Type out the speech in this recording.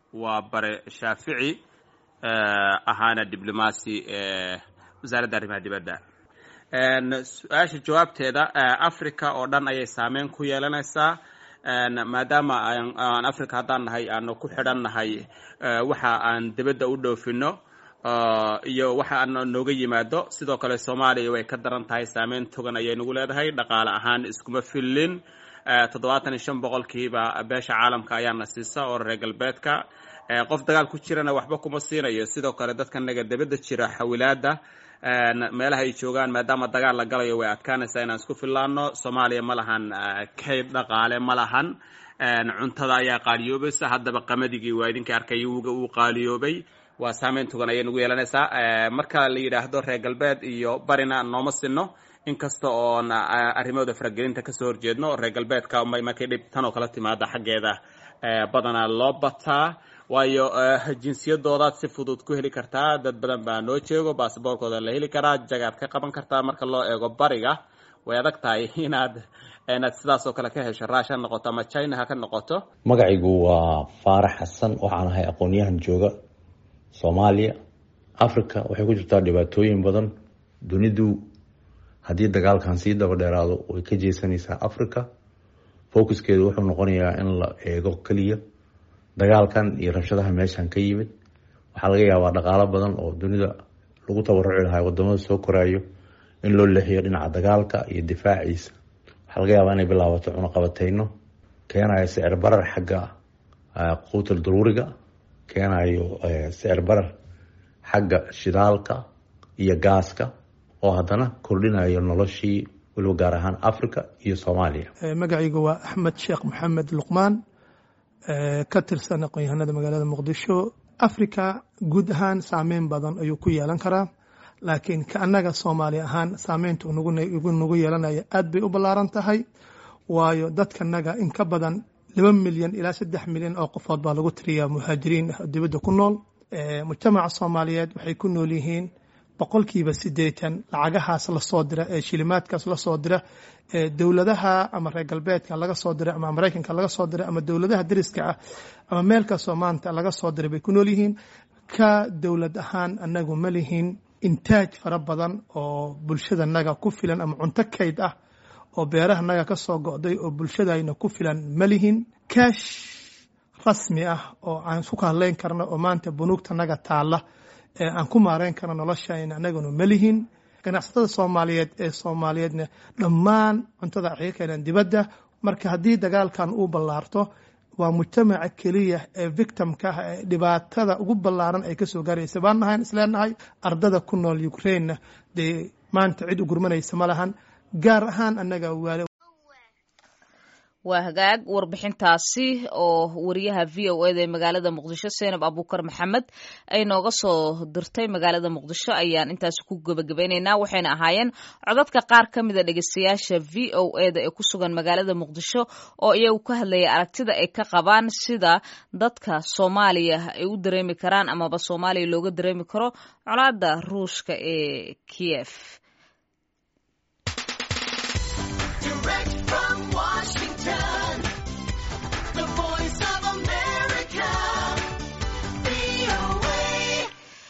waa bare shaafici ahaana diblomaasi wasaaradda arrimaha dibadda su-aasha jawaabteeda africa oo dhan ayay saameyn ku yeelanaysaa maadaama aan africa haddaan nahay aanu ku xidhan nahay waxa aan dibadda u dhoofino iyo waxa aan nooga yimaado sidoo kale soomaaliya way ka daran tahay saameyn togan ayay nagu leedahay dhaqaale ahaan iskuma fillin toddobaatan iyo shan boqolkiiba beesha caalamka ayaana siisa oo reer galbeedka qof dagaal ku jirana waxba kuma siinayo sidoo kale dadka naga dibadda jira xawilaada meelaha ay joogaan maadaama dagaal la galayo way adkaanaysaa inaan isku fillaano soomaaliya ma lahan kayd dhaqaale ma lahan cuntada ayaa qaaliyoobaysa haddaba qamadigi waa idinka arkay wuga uu qaaliyoobay waa saameyn togan ayay nagu yeelanaysaa marka la yidhaahdo reer galbeed iyo barina nooma sinno inkasta oon arrimahooda faragelinta kasoo horjeedno reer galbeedka markay dhib tan oo kala timaada xaggeeda badanaa loo bataa waayo jinsiyadoodaad si fudud ku heli kartaa dad badan baa noo jeego basaboorkooda la heli karaa jagaad ka qaban kartaa marka loo eego bariga way adag tahay inaad inaad sidaas oo kale ka hesho raash ha noqoto ama china ha ka noqoto magacaygu waa faarax xasan waxaan ahay aqoon-yahan jooga soomaaliya africa waxay ku jirtaa dhibaatooyin badan dunidu haddii dagaalkan sii daba dheeraado way ka jeesanaysaa africa focuskeedu wuxuu noqonayaa in la eego keliya dagaalkan iyo rabshadaha meeshan ka yimid waxaa laga yaabaa dhaqaalo badan oo dunida lagu tabaruci lahaa wadamada soo koraayo in loo leexiyo dhinaca dagaalka iyo difaaciisa waxaa laga yaabaa inay bilaabato cunaqabateyno keenayo sicir barar xagga quutal daruuriga keenayo sicir barar xagga shidaalka iyo gaaska oo haddana kordhinayo noloshii weliba gaar ahaan africa iyo soomaaliya magacaygu waa axmed sheekh maxamed luqmaan ka tirsan aqoon-yahanada magaalada muqdisho africa guud ahaan saameyn badan ayuu ku yeelan karaa laakiin ka annaga soomaali ahaan saameynta nagu yeelanaya aad bay u ballaaran tahay waayo dadkanaga in ka badan laba milyan ilaa saddex milyan oo qofood baa lagu tiriyaa muhaajiriin ah dibadda ku nool mujtamaca soomaaliyeed waxay ku nool yihiin boqolkiiba siddeetan lacagahaas lasoo dira ee shilimaadkaas lasoo dira ee dowladaha ama reer galbeedka laga soo diray ama maraykanka laga soo diray ama dowladaha dariska ah ama meel kastoo maanta laga soo diray bay ku nool yihiin ka dowlad ahaan anagu ma lihin intaaj fara badan oo bulshadanaga ku filan ama cunto kayd ah oo beerahanaga ka soo go'day oo bulshadayna ku filan ma lihin kaash rasmi ah oo aan isku kahadlayn karno oo maanta bunuugtanaga taalla ee aan ku maareyn karno noloshayna anaguna ma lihin ganacsatada soomaaliyeed ee soomaaliyeedna dhammaan cuntada waxay ka keenaan dibadda marka haddii dagaalkan uu ballaarto waa mujtamaca keliya ee victimka ah ee dhibaatada ugu ballaaran ay kasoo gaaraysa baan nahayn isleenahay ardada ku nool ukrainena dee maanta cid u gurmanaysa ma lahan gaar ahaan annaga waale waa hagaag warbixintaasi oo wariyaha v o eda ee magaalada muqdisho seenab abuukar maxamed ay nooga soo dirtay magaalada muqdisho ayaan intaasi ku gebagabaynaynaa waxayna ahaayeen codadka qaar ka mida dhegeystayaasha v o eda ee ku sugan magaalada muqdisho oo iyagu ka hadlaya aragtida ay ka qabaan sida dadka soomaaliya ay u dareemi karaan amaba soomaaliya looga dareemi karo colaada ruushka ee kiev Direct from Washington.